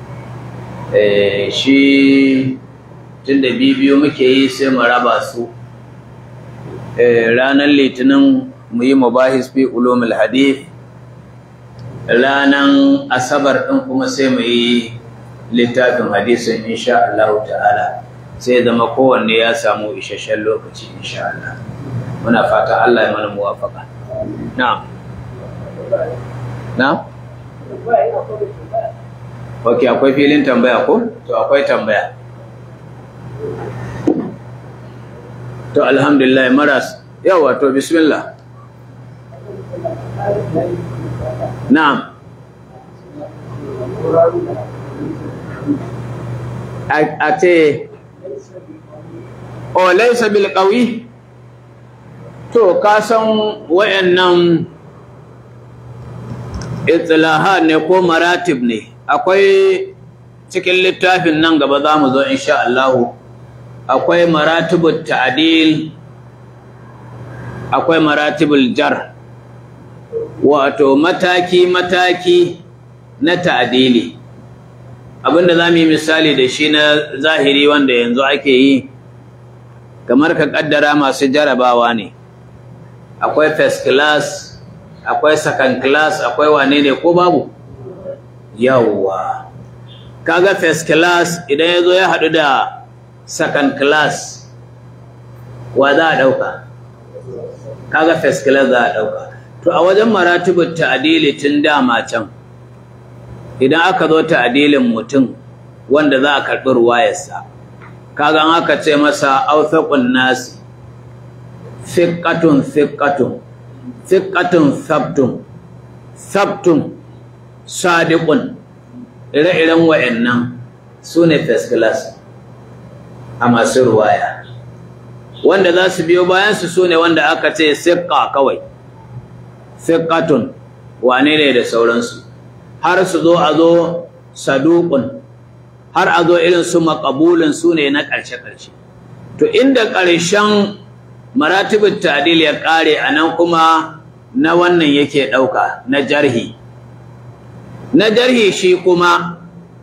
shi tunda bibiyu muke yi sai mu raba su ranar litinin mu yi mubahis fi ulumul hadith ranar asabar ɗin kuma sai mu yi littafin hadisin insha Allah ta'ala sai zama kowanne ya samu isasshen lokaci insha Allah muna fata Allah ya mana muwafaka na'am na ok akwai filin tambaya ko to akwai tambaya to alhamdulillah maras yawa to bismillah na'am a ce o laisa bil qawi to ka san wayannan istilaha ne ko maratib ne akwai cikin littafin nan gaba za mu zo insha Allah akwai maratibul ta'dil akwai maratibul jar wato mataki mataki na ta'dili abinda za mu yi misali da shi na zahiri wanda yanzu ake yi kamar ka kaddara masu jarabawa ne akwai first class akwai second class akwai wane ne ko babu yawwa kaga first class idan ya zo ya haɗu da second class wa za a ɗauka kaga first class za a ɗauka to a wajen maratibin ta'adili tun dama can idan aka zo ta'adilin mutum wanda za a karɓi ruwayarsa kaga an aka ce masa authaqun nasi thiqatun thiqatun thiqatun sabtun sabtun sadiqun ire-iren wa'annan su ne first class a masu ruwaya wanda za su biyo bayansu su ne wanda aka ce siƙa kawai siƙatun wane ne da sauransu har su zo a zo saduƙun har a zo irin su maƙabulin su ne na ƙarshe-ƙarshe to inda ƙarshen maratibin tadil ya ƙare a nan kuma na wannan yake ɗauka na jarhi na jarhi shi kuma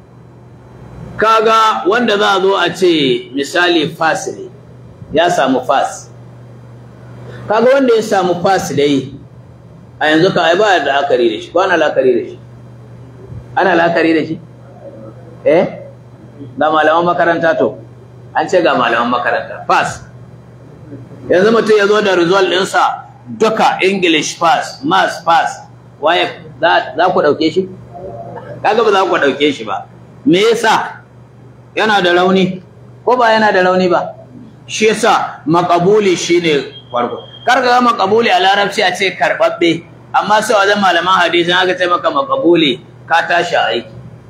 kaga wanda za a zo a ce misali fas ne ya samu fas kaga wanda ya samu fas dai a yanzu ka ai ba da akari da shi ko ana lakari da shi ana lakari da shi eh ga malaman makaranta to an ce ga malaman makaranta fas yanzu mutum ya zo da result ɗinsa duka english pass maths pass waye za ku ɗauke shi kaga ba za ku ɗauke shi ba me yasa yana da rauni ko ba yana da rauni ba shi yasa makabuli shine farko karka ga makabuli a larabci a ce karbabbe amma sai wajen malaman hadisi aka ce maka makabuli ka tashi aiki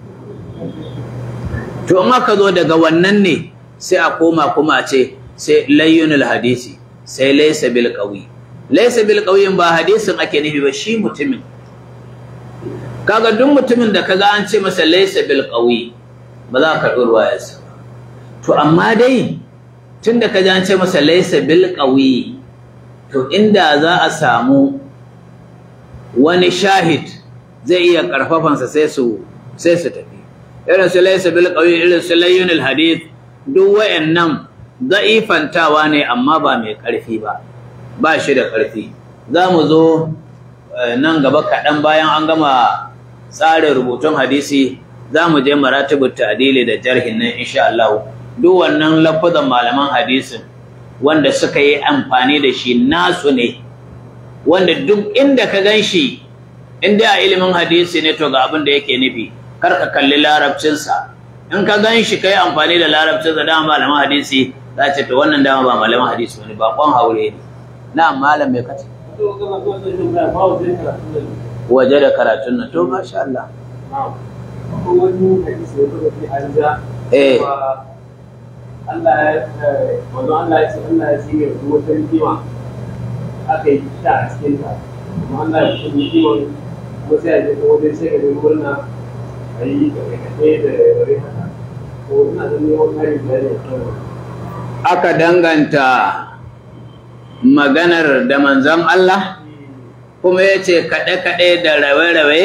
to in aka zo daga wannan ne sai a koma kuma a ce sai layyunul hadisi sai laysa bil qawi laysa bil qawi ba hadisin ake nufi ba shi mutumin kaga duk mutumin da kaga an ce masa laysa bil qawi ba za ka karɓi ruwayarsa to amma dai tunda kaji an ce masa laysa bil qawi to inda za a samu wani shahid zai iya karfafansa sai su sai su tafi irin su laysa bil qawi irin su layyunul hadith duk wayannan za'ifantawa ne amma ba mai karfi ba ba shi da karfi za mu zo nan gaba kaɗan bayan an gama tsarin rubutun hadisi za mu je maratibut ta'dili da jarhin nan insha Allah duk wannan lafazan malaman hadisin wanda suka yi amfani da shi nasu ne wanda duk inda ka ganshi inda a ilimin hadisi ne to ga abin da yake nufi kar ka kalli larabcinsa in ka ganshi kai amfani da larabcinsa da malaman hadisi za ce to wannan dama ba malaman hadisi bane ba kon haure ne na malam me kace waje da karatun nan to masha Allah wani hadisi ya zo fi an ja eh Allah ya wanzu Allah ya ce Allah ya ce ya zuwa ta rikima aka yi ta a cikin ta kuma Allah ya ce rikiman kuma sai a je ta wajen sai ka je murna a yi kaɗe da bari haka ko ina da neman hari da ya aka danganta maganar da manzon Allah kuma ya ce kaɗe-kaɗe da rawe-rawe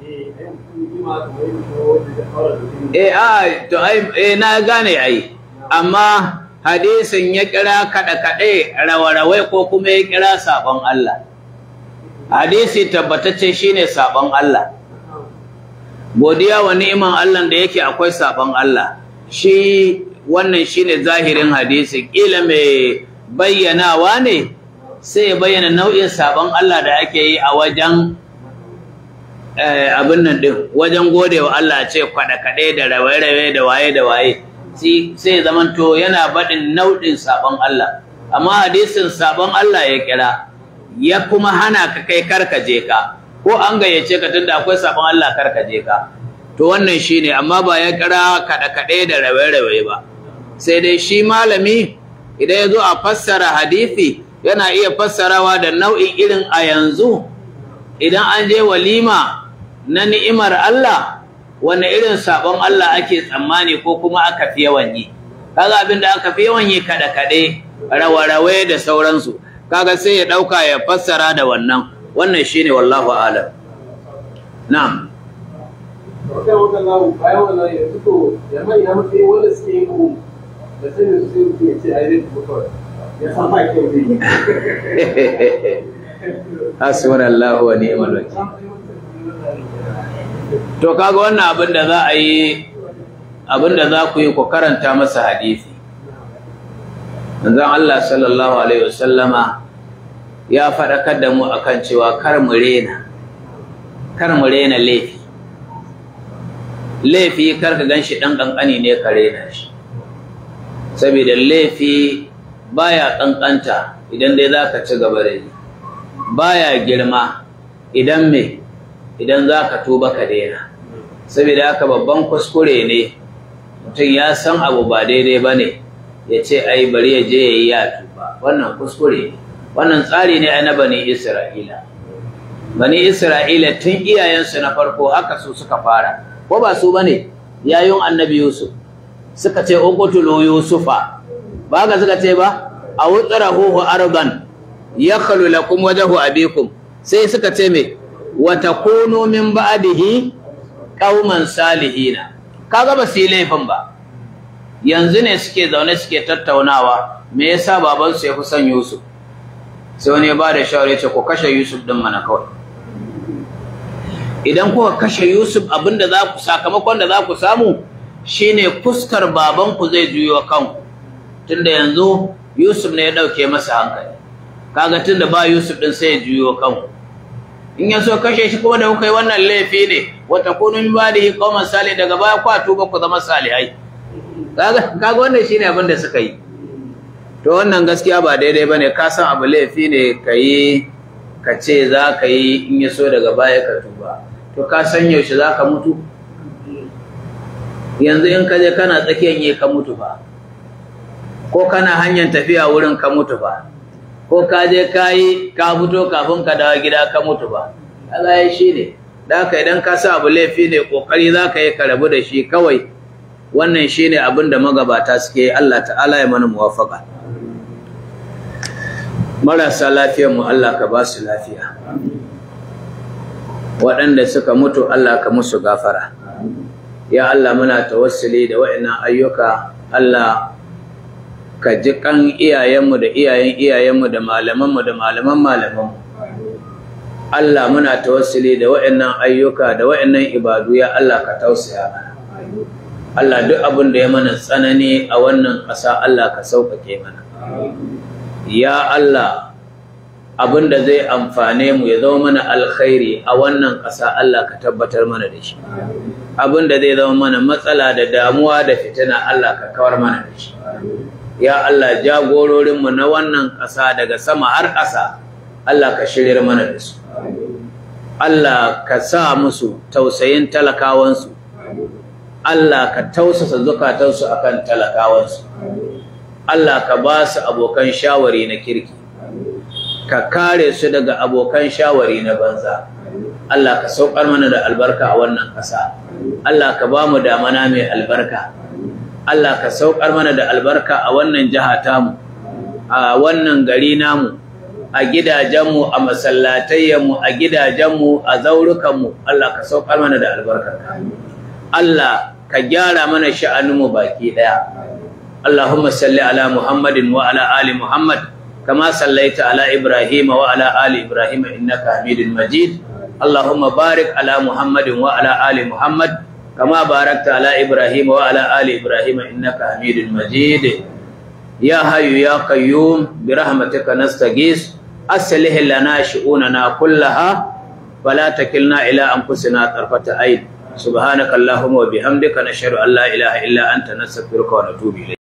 eh a to ai eh na gane ai amma hadisin ya kira kaɗe-kaɗe rawa-rawai ko kuma ya kira sabon Allah hadisi tabbatacce shine sabon Allah godiya wa ni'iman Allah da yake akwai sabon Allah shi wannan shine zahirin hadisi kila mai bayyanawa ne sai ya bayyana nau'in sabon Allah da ake yi a wajen abin nan din wajen gode wa Allah ce kwaɗe-kaɗe da rawaye-rawaye da waye da waye sai zamanto yana baɗin nau'in sabon Allah amma hadisin sabon Allah ya kira ya kuma hana ka kai karkaje ka ko an gayyace ka tunda akwai sabon Allah karkaje ka to wannan shine amma ba ya kira kaɗe-kaɗe da rawaye-rawaye ba sai dai shi malami idan ya zo a fassara hadisi yana iya fassarawa da nau'in irin a yanzu idan an je walima na ni'imar Allah wanne irin sabon Allah ake tsammani ko kuma aka fi yawan yi kaga abin da aka fi yawan yi kada kade rawa-rawe da sauransu kaga sai ya dauka ya fassara da wannan wannan shine wallahu a'lam na'am kai wannan lawo bayan wannan yanzu to jama'a ina muke wanda suke yin ku da sanin su sai mutum ya ce ai zai mutuwa ya san ba kyau zai yi hasbunallahu wa ni'mal wakil to kaga wannan abin da za a yi abin da za ku yi ku karanta masa hadisi manzon Allah sallallahu alaihi wasallama ya faɗakar da mu akan cewa kar mu rena kar mu rena laifi laifi kar ka ganshi dan kankani ne ka rena shi saboda laifi baya kankanta idan dai zaka ci gaba da yi baya girma idan me idan zaka tuba ka daina saboda haka babban kuskure ne mutum ya san abu ba daidai bane ya ce ai bari ya je yayi ya tuba wannan kuskure ne wannan tsari ne na bani Isra'ila bani Isra'ila tun iyayensu na farko haka su suka fara ko ba su bane yayin annabi Yusuf suka ce uqtulu yusufa ba ga suka ce ba a wutsarahu arban yakhlu lakum wajhu abikum sai suka ce me wa takunu min ba'dihi qauman salihina kaga ba su yi laifin ba yanzu ne suke zaune suke tattaunawa me yasa babansu ya fi son Yusuf sai wani ya ba da shawara ya ce ku kashe Yusuf din mana kawai idan kuka kashe Yusuf abinda za ku sakamakon da za ku samu shine fuskar babanku zai juyo kanku tunda yanzu Yusuf ne ya dauke masa hankali kaga tunda ba Yusuf din sai ya juyo kanku in ya so kashe shi kuma da kuka yi wannan laifi ne wata kunu min badihi qauman salih daga baya ku tuba ku zama salihai kaga kaga wannan shine abin da suka yi to wannan gaskiya ba daidai bane ka san abu laifi ne kai ka ce za ka yi in ya so daga baya ka tuba to ka san yaushe za ka mutu yanzu in ka je kana tsakiyar yi ka mutu fa ko kana hanyar tafiya wurin ka mutu fa ko ka je ka yi ka fito kafin ka dawo gida ka mutu ba Allah ya shi ne da haka idan ka sa abu laifi ne kokari za ka yi ka rabu da shi kawai wannan shi ne abin da magabata suke Allah ta'ala ya mana muwafaka marasa lafiyar mu Allah ka ba su lafiya waɗanda suka mutu Allah ka musu gafara ya Allah muna tawassuli da waɗannan ayyuka Allah ka ji kan iyayenmu da iyayen iyayenmu da malamanmu da malaman malamanmu Allah muna tawassuli da waɗannan ayyuka da waɗannan ibadu ya Allah ka tausaya mana Allah duk abin da ya mana tsanani a wannan ƙasa Allah ka sauƙaƙe mana ya Allah abin da zai amfane mu ya zama mana alkhairi a wannan ƙasa Allah ka tabbatar mana da shi abin da zai zama mana matsala da damuwa da fitina Allah ka kawar mana da shi ya Allah jagororinmu na wannan ƙasa daga sama har ƙasa Allah ka shiryar mana da su Allah ka sa musu tausayin talakawansu Allah ka tausasa zukatansu akan talakawansu Allah ka ba su abokan shawari na kirki ka kare su daga abokan shawari na banza Allah ka saukar mana da albarka a wannan ƙasa Allah ka ba mu damana mai albarka Allah ka saukar mana da albarka a wannan jiha tamu a wannan gari namu a gidajenmu a masallatayyanmu a gidajenmu a zaurukanmu Allah ka saukar mana da albarka Allah ka gyara mana sha'aninmu baki daya Allahumma salli ala Muhammadin wa ala ali Muhammad kama sallaita ala Ibrahim wa ala ali Ibrahim innaka Hamidul Majid Allahumma barik ala Muhammadin wa ala ali Muhammad كما باركت على إبراهيم وعلى آل إبراهيم إنك حميد مجيد يا حي يا قيوم برحمتك نستغيث أصلح لنا شؤوننا كلها فلا تكلنا إلى أنفسنا طرفة عين سبحانك اللهم وبحمدك نشهد أن لا إله إلا أنت نستغفرك ونتوب إليك